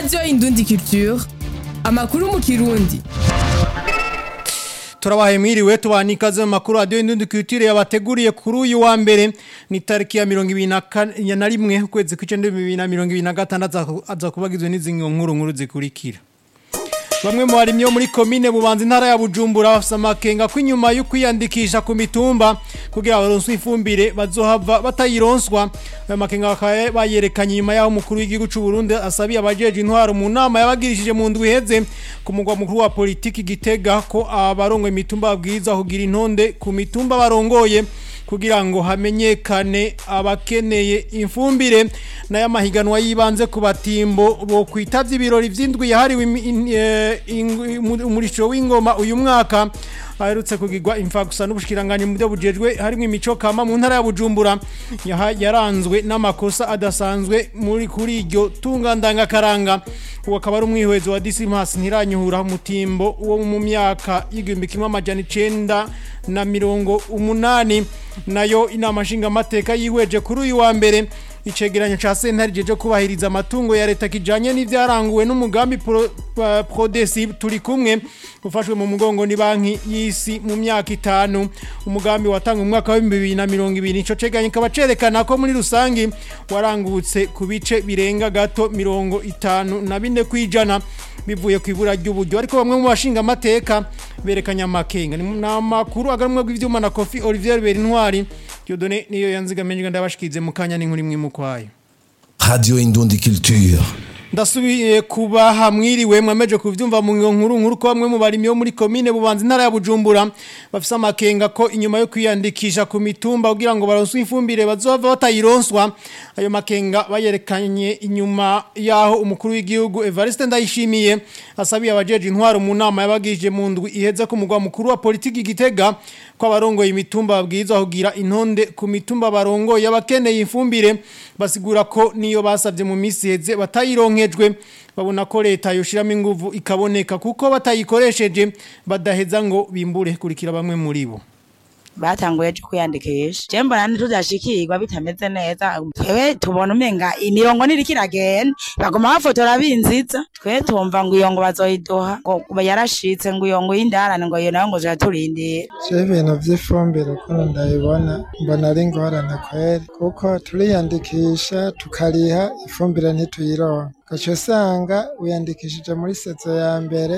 radiyo indundi culture amakuru mu kirundi turabaye mwiriwe tubana ikaze mu makuru radiyo indundi culture yabateguriye kuri uyu wa mbere ni tariki ya mirongo ibiri na kane na rimwe ukwezi kw'icenda bibiri na mirongo ibiri na gatandatu aza kubagizwe n'izi nkuru nkuru zikurikira Bamwe mu barimyi bo muri komine bubanza intara ya Bujumbura bafise amakenga ko inyuma yo kwiyandikisha ku mitumba kugira baronswe ifumbire bazohava batayironswa ayo makenga bakaba bayerekanye inyuma yaho umukuru w'igihugu c'u Burundi asabiye abajeje intwaro mu nama yabagirishije mu ndwi iheze ku mugwa mukuru wa politiki Gitega ko abarongoye imitumba babwiza kugira intonde ku mitumba barongoye kugira ngo hamenyekane abakeneye imfumbire n'aya mahiganwa yibanze ku batimbo bo kwitavye ibirori vy'indwi yahariwe umurisho w'ingoma uyu mwaka aherutse kugirwa imfagusa n'ubushikiranganje mu byo bujejwe harimo imico kama mu ntara ya Bujumbura yaranzwe n'amakosa adasanzwe muri kuri iryo tunga ndangakaranga uwo akaba ari umwihwezo wa Dismas ntiranyuhura umutimbo wo mu myaka y'igihumbi kimwe amajana icenda na mirongo umunani nayo inama nshingamateka yihweje kuri uyu wa mbere icegeranyo ca sentare jeje kubahiriza amatungo ya leta kijanye n'ivyaranguwe n'umugambi pro, uh, Prodesi turi kumwe ufashwe mu mugongo ni banki y'isi mu myaka itanu umugambi watanga mu mwaka wa 2020 ico cegeranyo kaba cerekana ko muri rusangi warangutse ku bice birenga gato mirongo itanu na bine kwijana bivuye ku ibura ry'uburyo ariko bamwe mu bashinga amateka berekanye amakenga ni amakuru agarumwe rw'ivyuma na Kofi Olivier Berintwari Dieudonné niyo yanzigamenye ndabashikize mu kanya n'inkuru imwe mu kwayo Radio Indundi Culture ndasubiye kuba hamwiriwe mwameje kuvyumva mu nkuru nkuru ko bamwe mu barimyi bo muri commune bubanza intara ya Bujumbura bafise amakenga ko inyuma yo kwiyandikisha ku mitumba kugira ngo baronswe ifumbire bazova batayironswa ayo makenga bayerekanye inyuma yaho umukuru w'igihugu Evariste Ndayishimiye asabiye abajeje intwaro mu nama yabagije mu ndwi iheze ku mugwa mukuru wa politiki Gitega ko abarongoye imitumba babwirizwa kugira intonde ku mitumba barongoye abakeneye ifumbire basigura ko niyo basavye mu misi heze batayironkejwe babona ko leta yoshiramo inguvu ikaboneka kuko batayikoresheje badaheza ngo bimbure kurikira bamwe muri bo batanguye cyo kwiyandikisha je mbona ntituzashikirwa bitameze neza twewe tubona umenga imirongo niriko iragenda bagoma bafotora binziza twe tumva ngo iyo ngo bazoyiduha ngo yarashitse ngo iyo ngo y'indarane ngo iyo nayo ngo jaturindira je ibintu vy'ifumbire ukuntu ndabibona mbona ari ingorane kweri kuko turiyandikisha tukariha ifumbire ntituyironka gaca usanga wiyandikishije muri sezo ya mbere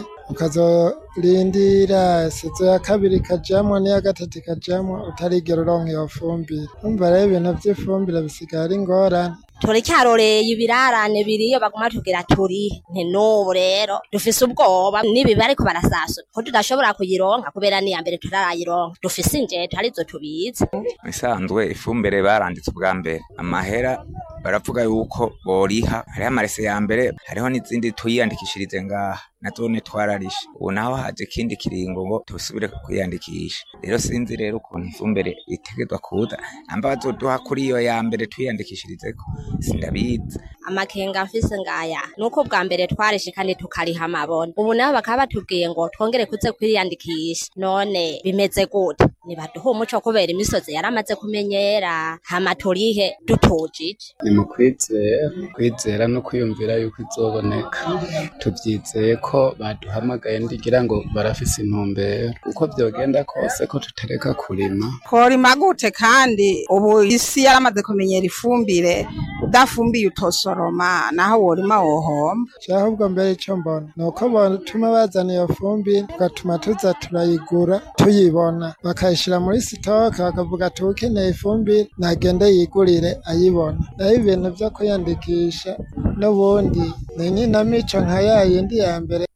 ukazorindira sezo ya kabiri ikajamwo n'iya gatatu ikajamwo utarigera uronka iyo fumbire umva rero ibintu vy'ifumbire bisigaye ari ingorane turicyaroreye ibirarane biriyo baguma tugira turi nti n'ubu rero dufise ubwoba n'ibibi ariko barasasura ko tudashobora kuyironka kubera n'iya mbere turarayironka dufise injeto arizo tubizi isanzwe ifumbire baranditse ubwa mbere amahera baravuga yuko boriha hariho amarese ya mbere hariho n'izindi tuyiyandikishirize ngaha nazone twararishe ubu naho haje ikindi kiringo ngo tusubire kwiyandikisha rero sinzi rero ukuntu ifumbire itegezwa kuza amba bazoduha kuri iyo ya mbere twiyandikishirizeko sindabizi amakenga mfise ngaya nuko bwa mbere twarishe kandi tukariha amabona ubu nabo bakaba batubwiye ngo twongere kuze kwiyandikisha none bimeze gute nibaduha umuco kubera imisozi yaramaze kumenyera hama turihe dutujije ni mu kwizera kwizera no kwiyumvira yuko izoboneka tuvyizeye ko baduhamagaye ndigira ngo barafise intumbero uko vyogenda kose ko tutareka kurima tworima gute kandi ubu isi yaramaze kumenyera ifumbire udafumbiye utosoroma naho worima wohomba ahubwo mbere ico mbona ni uko batuma bazana iyo fumbire tugatuma tuza turayigura tuyibona bakayishira muri sitoke bakavuga ati ukeneye ifumbire nagende yigurire ayibona naho ibintu vyo kwiyandikisha n'ubundi ni nyinamico nka ya yindi ya mbere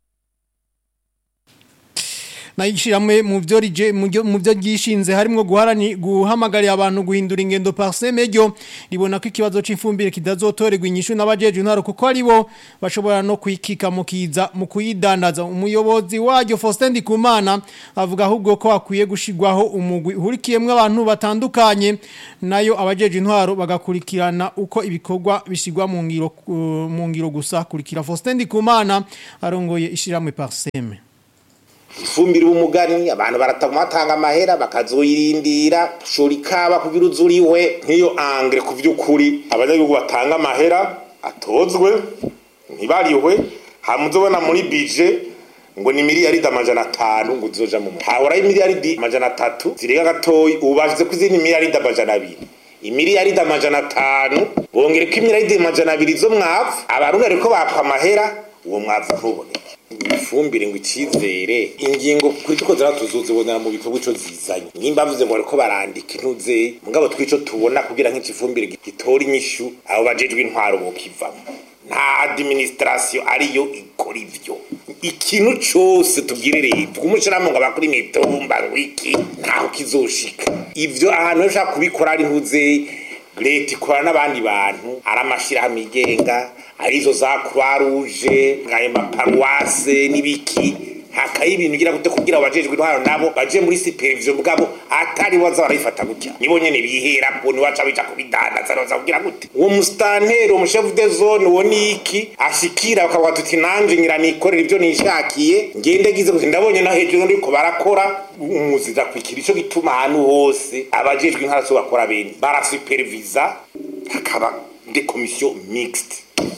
nayishiramwe mu byo rije mu byo gishinze harimo guharani guhamagarira abantu guhindura ingendo parseme ryo ribona ko ikibazo c'ifumbire kidazotorerwa inyishu n'abajeje intaro kuko ari bo bashobora no kwikika mu kiza mu kuyidandaza umuyobozi waryo Faustin Ndikumana avuga ahubwo ko akwiye gushigwaho umugwi uhurikiyemwe abantu batandukanye nayo abajeje intwaro bagakurikirana uko ibikorwa bishigwa mu ngiro uh, mu ngiro gusa kurikira Faustin Ndikumana arongoye ishiramwe parseme ifumbire umugani abantu baratanga amahera bakazoyirindira shora ikaba kugira uzuriwe nk'iyo angre ku by'ukuri abanyagihugu batanga amahera atozwe ntibarihwe hamuzobona muri bije ngo ni miliyaridi amajana atanu ngo uzoja mu hahora imiliyaridi amajana atatu zirenga gatoyi ubu bashize ko izindi miliyaridi amajana abiri imiliyaridi amajana atanu bongereko imiliyaridi amajana abiri zo mwavu abarundi ariko bakwa amahera uwo mwavu ntuboneke ifumbire ngo icyizere ingingo kuri tuko zara tuzuzibonera mu bikorwa ico zizanye nimba mvuze ngo bariko barandika intuze mugabo twico tubona kugira nk'ikifumbire gitora inyishu abo bajejwe intwaro bokivamo nta administration ariyo ikora ivyo ikintu cose tubwire leta umushiramo ngo abakora imitumba ngo iki ntaho kizoshika ivyo ahantu ushaka kubikora ari ntuze leta ikora n'abandi bantu ari amashirahamwe yigenga arizo za croix rouge ayo maparuwase n'ibiki hakaye ibintu ugira gute kugira abajejwe intwaro nabo baje muri supervision bwabo atari waza barayifata gutya nibo nyene bihera ko ni waca bija kubidandaza baza kugira gute uwo mustantero mu chef de zone uwo niki ashikira bakavuga tuti nanje ngira nikorera ivyo nishakiye ngende gize kuti ndabonye na hejuru ndiko barakora umuzira kwikira ico gituma ahantu hose abajejwe intwaro so bakora bene barasupervisa hakaba de commission mixte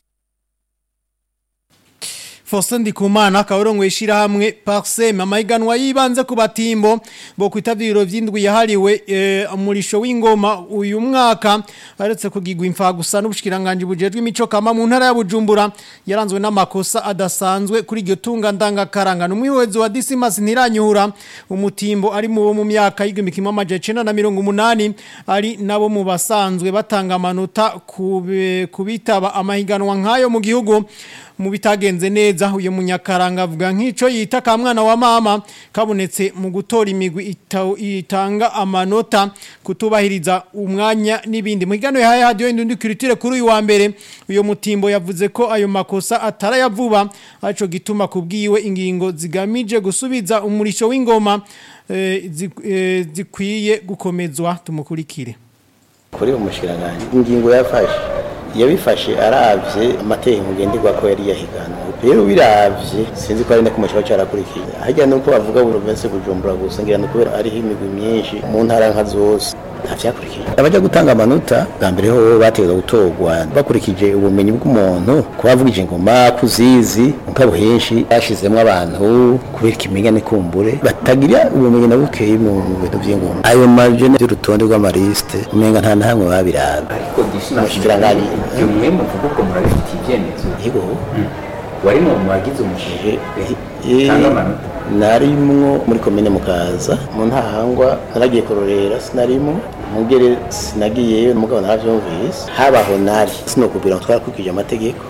Faustin Ndikumana akaba arongoye ishirahamwe Parsem amahiganwa yibanze ku batimbo bo kwitavya ibiro vy'indwi yahariwe e, umurisho w'ingoma uyu mwaka aretse kugigwa imfa gusa n'ubushikiranganje bujejwe imico kama mu ntara ya Bujumbura yaranzwe n'amakosa adasanzwe kuri iryo tunga ndanga karanga n'umwiwezo wa Dismas ntiranyura umutimbo ari mu bo mu myaka y'igihumbi kimwe amaje 1980 ari nabo mu basanzwe batanga amanota kubitaba amahiganwa nkayo mu gihugu mu bitagenze neza uyu munyakaranga avuga nk'ico yita ka mwana wa mama kabonetse mu gutora imigwi itanga amanota kutubahiriza umwanya n'ibindi mu higano yahaye hadiyo indundi kiritire kuri uyu wa mbere uyu mutimbo yavuze ko ayo makosa atarayavuba aco gituma kubwiwe ingingo zigamije gusubiza umurisho w'ingoma e, e, zikwiye gukomezwa tumukurikire kuri umushikiranganje ingingo yafashe yabifashe aravye amategeko ngenderwa ko yari yahiganwe rero biravye sinzi ko ari nako mushaba cyarakurikiye hajya nuko bavuga province Bujumbura gusa ngira no kubera ariho imigwi myinshi mu ntara nka zose ntavyakurikiye abajya gutanga amanota bwa mbere ho bategeza gutorwa bakurikije ubumenyi bw'umuntu kubavugije ingoma kuzizi mugabo henshi bashizemwo abantu kubera ikimenyane kumbure batagira ubumenyi na bukeyi mu bintu vy'ingoma ayo maje y'urutonde rw'amaliste umenga nta na hamwe babiraba ariko dishimashikirangari ibyo mwe muvuga ko murabifitiye ibyemezo yego wari mu bagize umushinga tanga amanota narimwo muri komine mukaza mu ntahangwa naragiye kurorera sinarimo mugere sinagiyeyo mugabo naravyumvise habaho nari sinokubwira ngo twarakurikije amategeko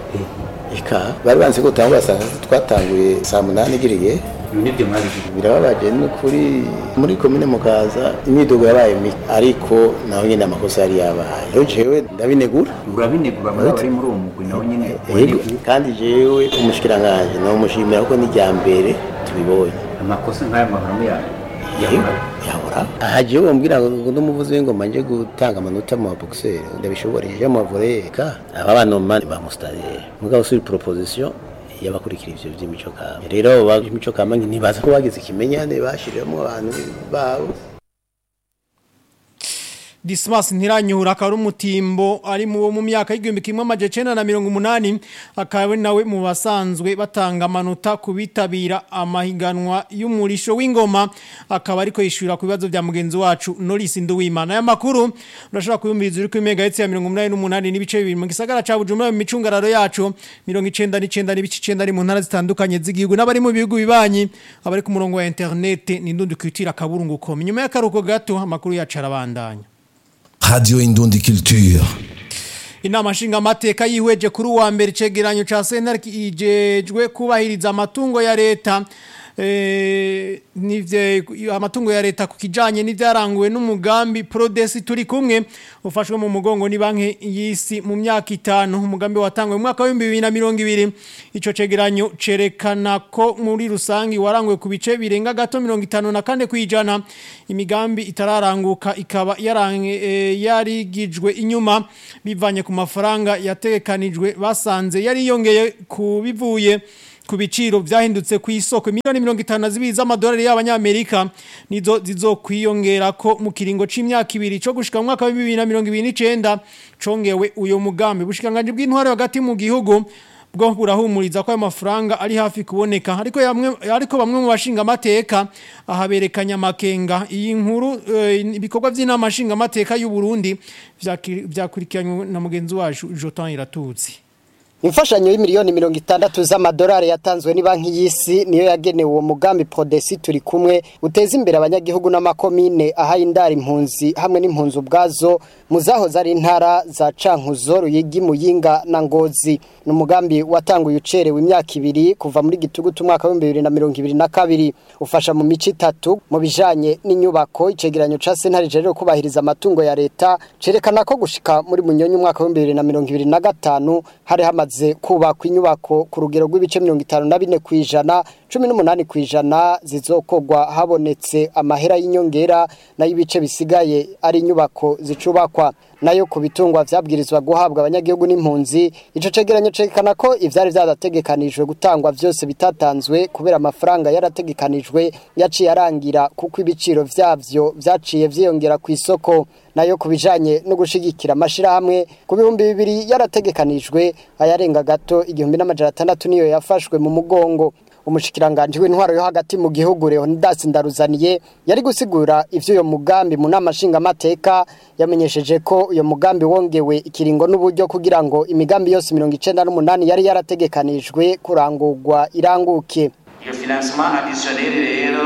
eka bari banze ko utangura saa twatanguye saa munani igiriye nibyo mwabigize birababaje ni kuri muri komine mukaza imyidogo yabaye mike ariko naho nyine amakosa yari yabaye rero jewe ndabinegura urabinegura muri bari muri uwo mugwi nawe nyine Yego, kandi jewe umushikiranganje namushimira ko n'ijya mbere tubibonye amakosa nk'aya mahame yawe yahora aha jewe bambwira ngo n'umuvuzi w'ingoma nje gutanga amanota mu baboxeri ndabishoboreje mu mavoreka aba banoma ba mustadere mugabo suri proposition y'abakurikira ivyo vy'imico kama rero abo b'imico kama ntibaza ko bagize ikimenyane bashiriramo abantu babo Dismas ntiranyura akaba ari umutimbo ari mu mu myaka y'igihumbi kimwe amaje cenda na mirongo umunani akaba ari nawe mu basanzwe batanga amanota ku bitabira amahiganwa y'umurisho w'ingoma akaba ariko yishura ku bibazo bya mugenzi wacu Norris Nduwimana aya makuru urashobora kuyumviriza uri ku mega ya mirongo umunani n'umunani n'ibice bibiri mu gisagara ca Bujumbura mu micungararo yacu mirongo icenda n'icenda n'ibice icenda ari mu ntara zitandukanye z'igihugu n'abari mu bihugu bibanyi abari ku murongo wa internet ni ndundi kwitira kaburungu.com nyuma y'akaruko gato amakuru yacu arabandanya Radio Indundi Culture. Inama nshinga mateka yihweje kuri uwa mbere cegeranyo ca SNR ijejwe kubahiriza amatungo ya leta eh nivye amatungo ya leta kukijanye n'ivyaranguwe n'umugambi Prodesi turi kumwe ufashwe mu mugongo ni banki yisi mu myaka itanu umugambi watangwe mu mwaka wa 2020 ico cegeranyo cerekana ko muri rusangi warangwe ku bice birenga gato 54 kwijana imigambi itararanguka ikaba yarange e, yarigijwe inyuma bivanye ku mafaranga yategekanijwe basanze yari yongeye kubivuye ku biciro vyahindutse ku isoko miliyoni mirongo itanu zibiri z'amadolari y'abanyamerika nizo zizokwiyongera ko mu kiringo c'imyaka ibiri co gushika mu mwaka wa bibiri na mirongo ibiri n'icenda congewe uyo mugambi bushikiranganji bw'intwaro hagati mu gihugu bwo burahumuriza ko ayo mafaranga ari hafi kuboneka ariko yamwe ariko bamwe mu bashinga amateka ahaberekanya makenga iyi nkuru eh, ibikorwa by'inama nshinga amateka y'u Burundi vyaki- vyakurikiranywe na mugenzi wacu Jotan Iratutsi Imfashanyo y'imiliyoni mirongo itandatu z'amadolari yatanzwe ni banki y'isi niyo yagenewe uwo mugambi Prodesi turi kumwe uteza imbere abanyagihugu n'amakomine ahaye indari impunzi hamwe n'impunzi ubwazo mu zahoze ari intara za Cankuzo Ruyigi Muyinga na Ngozi ni umugambi watanguye ucerewe imyaka ibiri kuva muri gitugutu umwaka wa 2022 ufasha mu mico itatu mu bijanye n'inyubako icegeranyo ca sentare rero kubahiriza amatungo ya leta cerekana ko gushika muri munyonyi umwaka wa 2025 hari hamaze kubakwa inyubako ku rugero rw'ibice 54 kwijana 18 kwijana zizokogwa habonetse amahera y'inyongera nayo ibice bisigaye ari inyubako zicubakwa nayo ku bitungwa vyabwirizwa guhabwa abanyagihugu n'impunzi ico cegeranyo cerekana ko ivyari vyarategekanijwe gutangwa vyose bitatanzwe kubera amafaranga yarategekanijwe yaciye arangira kuko ibiciro vyavyo vyaciye vyiyongera ku isoko nayo ku bijanye no gushigikira amashirahamwe ku bihumbi bibiri yarategekanijwe ayarenga gato igihumbi n'amajana atandatu niyo yafashwe mu mugongo umushikiranganje w'intwaro yo hagati mu gihugu Leonidas Ndaruzaniye yari gusigura ivyo uyo mugambi mu nama nshinga amateka yamenyesheje ko uyo mugambi wongewe ikiringo n'uburyo kugira ngo imigambi yose 98 yari yarategekanijwe kurangurwa iranguke iyo financement additionnel rero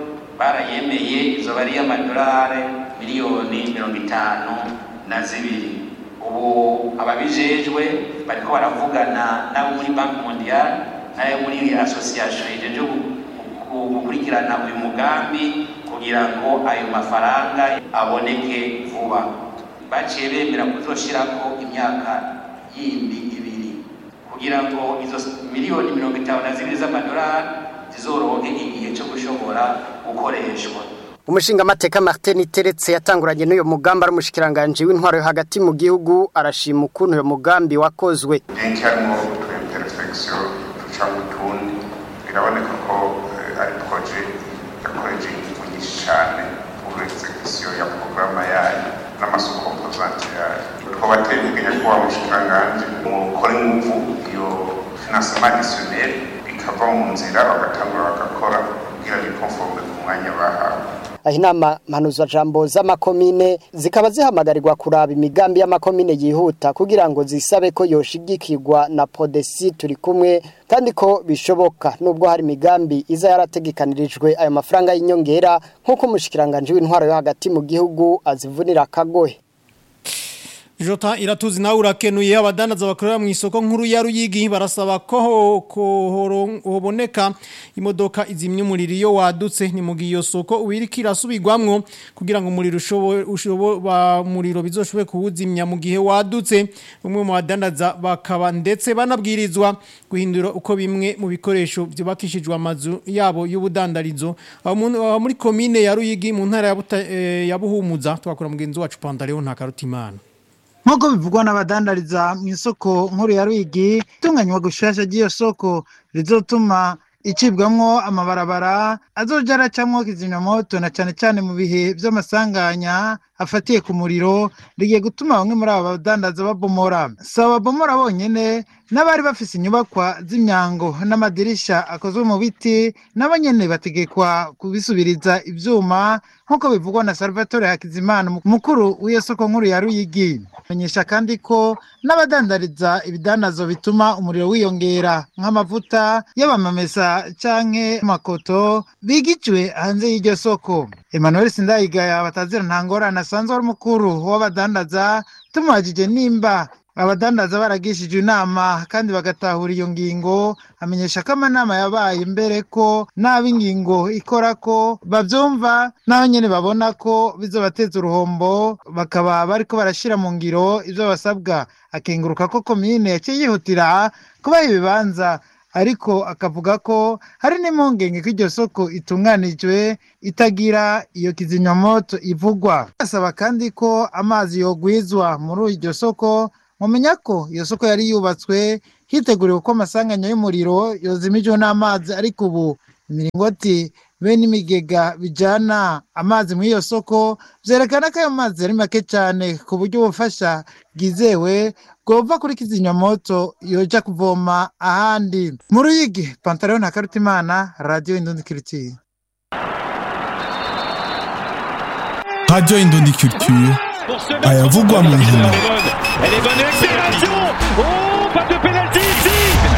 barayemeye izoba ari y'amadolari miliyoni mirongo itanu na zibiri ubu ababijejwe bariko baravugana n'abo muri banki mondiale n'ayo muri association ijeje gukurikirana uyu mugambi kugira ngo ayo mafaranga aboneke vuba baciye bemera kuzoshirako imyaka yindi ibiri kugira ngo izo miliyoni mirongo itanu na zibiri z'amadolari zizoronke igihe cyo gushobora gukoreshwa umushinga amateka Martin Teretse yatanguranye n'uyo mugambi ari umushikiranganje w'intwaro yo hagati mu gihugu arashima ukuntu uyo mugambi wakozwe benshi harimo utuimperfection duca mu tundi biraboneka ko eh, ari proje yakoreje ingufu nyinshi cyane pour execution ya programa yayo n'amasoko composante yayo twabateye intege nyakubahwa mushikiranganje mukore ingufu iyo financement additionnel bikava mu nzira bagatangura bagakora kugira bikonforme ku mwanya bahawe aho inama mpanuzwa jambo z'amakomine zikaba zihamagarirwa kuraba imigambi y'amakomine yihuta kugira ngo zisabe ko yoshigikirwa na podesi turi kumwe kandi ko bishoboka nubwo hari imigambi iza yarategekanirijwe ayo mafaranga y'inyongera nk'uko umushikiranganje w'intwaro yo hagati mu gihugu azivunira akagohe Jota iratuzi nawe urakenuye abadandaza bakorera mu isoko nkuru ya Ruyigi barasaba ko ho- ko horo- hoboneka imodoka izimya umuriro iyo wadutse ni mu giyo soko ubirika irasubirwamwo kugira ngo umuriro ushobo ushobo ba muriro bizoshobe kuwuzimya mu gihe wadutse umwe mu badandaza bakaba ndetse banabwirizwa guhindura uko bimwe mu bikoresho byubakishijwe amazu yabo y'ubudandarizo aho mu- aho muri komine ya Ruyigi mu ntara ya Buta- eh, ya Buhumuza twakora mugenzi wacu Pantaleo ntakarutimana nk'uko bivugwa n'abadandariza mu isoko nkuru ya Rwigi itunganywa gushasha ry'iyo soko rizotuma icibwamwo amabarabara azoja aracamwo kizimyamoto na cane cane mu bihe vy'amasanganya afatiye ku muriro rigiye gutuma bamwe muri aba badandaza babomora si ababomora bonyene n'abari bafise inyubakwa z'imyango n'amadirisha akozwe mu biti nabo nyene bategekwa kubisubiriza ivyuma nk'uko bivugwa na Salvatore Hakizimana mukuru w'iyo soko nkuru ya Ruyigi menyesha kandi ko n'abadandariza ibidandazo bituma umuriro wiyongera nk'amavuta y'abamamesa canke makoto bigijwe hanze y'iryo soko Emmanuel Sindayigaya batazira ntangorane asanzwe ari umukuru w'abadandaza tumubajije nimba abadandaza baragishije inama kandi bagatahura iyo ngingo amenyesha ko amanama yabaye mbere ko n'ab'ingingo ikora ko babyumva n'aho nyine babona ko bizobateza uruhombo bakaba bariko barashira mu ngiro ibyo basabwa akenguruka ko komine yaciye yihutira kubaha ibibanza ariko akavuga ko hari n'impungenge ko iryo soko itunganijwe itagira iyo kizimyamoto ivugwa asaba kandi ko amazi yogwizwa muri iryo soko mumenya ko iyo soko yari yubatswe hiteguriwe ko amasanganya y'umuriro yozimijwe n'amazi ariko ubu imiringoti be n'imigega bijana amazi muri iyo soko vyerekana ko ayo mazi ari make cyane ku buryo ubufasha bwizewe bwova kuri kizimyamoto yoja kuvoma ahandi mu ruyigi pantaro na karutimana radio indundi kiritiye Radio Indondi Culture ayavugwa mu nkino Elle est bonne accélération Oh, pas de pénalty ici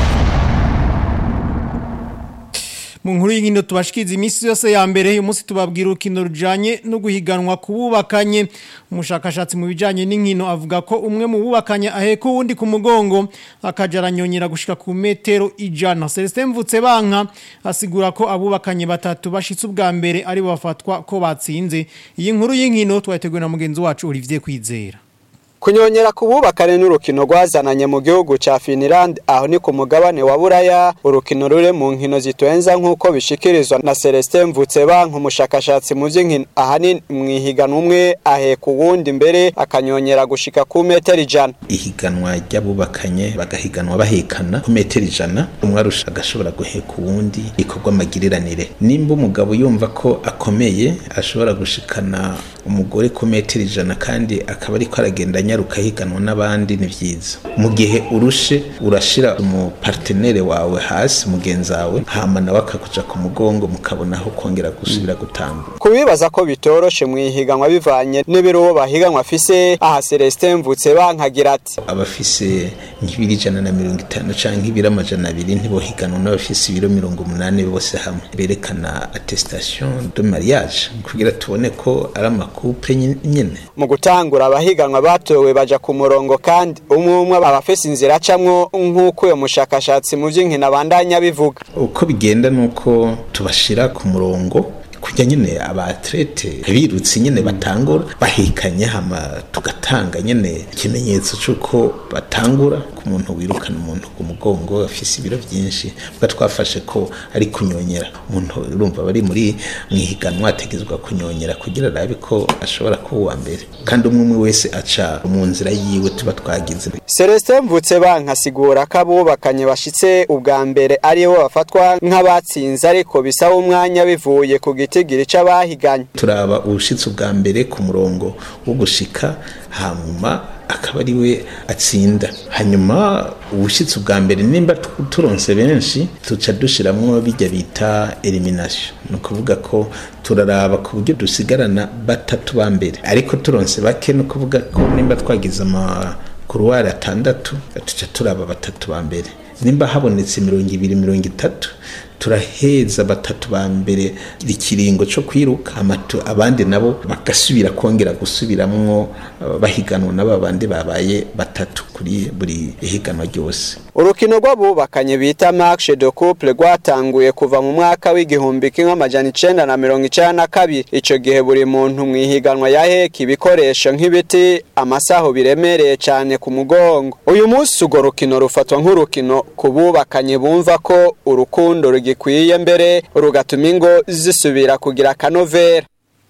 mu nkuru y'inkino tubashikiriza iminsi yose ya mbere uyu munsi tubabwira urukino rujanye no guhiganwa ku bubakanye umushakashatsi mu bijanye n'inkino avuga ko umwe mu bubakanye aheka uwundi ku mugongo akaja aranyonyera gushika ku metero ijana Celestin Mvutse banka asigura ko abubakanye batatu bashitse ubwa mbere ari bo bafatwa ko batsinze iyi nkuru y'inkino twateguwe na mugenzi wacu Olivier Kwizera Kunyonyera kububakane n'urukino rwazananye mu gihugu ca Finland aho ni ku mugabane wa Buraya urukino rure mu nkino zitwenza nk'uko bishikirizwa na Celestin Mvutsebanka umushakashatsi mu vy'inkino ahanini mwihiganwa umwe aheka uwundi mbere akanyonyera gushika ku metero ijana ihiganwa ry'abubakanye bagahiganwa bahekana ku metero ijana umwe arusha agashobora guheka uwundi ikorwa amagiriranire nimba umugabo yumva ko akomeye ashobora gushikana umugore ku metero ijana kandi akaba ariko aragenda anyaruka higanwa n'abandi ni vyiza mu gihe urushe urashira umupartenere wawe hasi mugenzi wawe hama nawe akakuja ku mugongo mukabonaho kongera gusubira gutambura kubibaza ko bitoroshe mwihiganwa bivanye n'ibiro uwo bahiganwa afise aha Celestin Mvutsebanka agira ati abafise nk'ibiri ijana na mirongo itanu canke ibiri amajana abiri ntibohiganwa n'abafise ibiro mirongo umunani bose hamwe berekana attestation de mariage kugira tubone ko ari amakouple nyene mu gutangura abahiganwa batowe baja ku murongo kandi umwe umwe abafise inzira acamwo nk'uko uyo mushakashatsi mu vy'inkino abandanya bivuga uko bigenda nuko tubashira ku murongo kujya nyine abatrete birutse nyine batangura bahekanye hama tugatanga nyine ikimenyetso cy'uko batangura ku muntu wirukana umuntu ku mugongo afise ibiro byinshi bwa twafashe ko ari kunyonyera umuntu urumva bari muri mwihiganwa ategezwa kunyonyera kugira arabe ko ashobora kuba uwa mbere kandi umwe umwe wese aca mu nzira yiwe tuba twagize Celestin Mvutsebanka asigura ko abubakanye bashitse ubwa mbere aribo bafatwa nk'abatsinze ariko bisaba umwanya bivuye ku gitigiri c'abahiganye turaba ubushitsi ubwa mbere ku murongo wo gushika hanyuma akaba ari we atsinda hanyuma ubushitsi ubwa mbere nimba turonse benshi tuca dushiramwo bijya bita elimination ni ukuvuga ko turaraba ku buryo dusigarana batatu ba mbere ariko turonse bake ni ukuvuga ko nimba twagize amakuruwari atandatu tuca turaba batatu ba mbere nimba habonetse mirongo ibiri mirongo itatu turaheza batatu ba mbere ikiringo cyo kwiruka amatu abandi nabo bagasubira kongera gusubiramwo bahiganwa n'aba bandi babaye batatu kuri buri higanwa ryose urukino rw'abubakanye bita marche de couple rwatanguye kuva mu mwaka w'igihumbi kimwe amajana icenda na mirongo icenda na kabiri ico gihe buri muntu mwihiganwa yaheka ibikoresho nk'ibiti amasaho biremereye cane ku mugongo uyu munsi urwo rukino rufatwa nk'urukino ku bubakanye bumva ko urukundo rugikwiye mbere rugatuma ingo zisubira kugira akanovera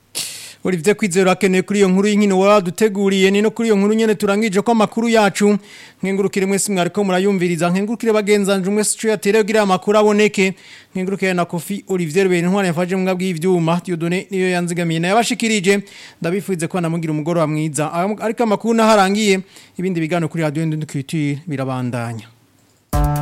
Olivier Kwizera akeneye kuri iyo nkuru y'inkino waraduteguriye ni no kuri iyo nkuru nyene turangije ko amakuru yacu nkengurukire mwese mwariko murayumviriza nkengurukire bagenzanje mwese cyo yatere kugira amakuru aboneke nkengurukire na Kofi Olivier Bene ntware yafaje mwabwi bw'ivyuma Dieudonné niyo yanzigamiye na yabashikirije ndabifuze ko namugira umugoro wa mwiza ariko amakuru naharangiye ibindi bigano kuri radio Ndundukitire birabandanya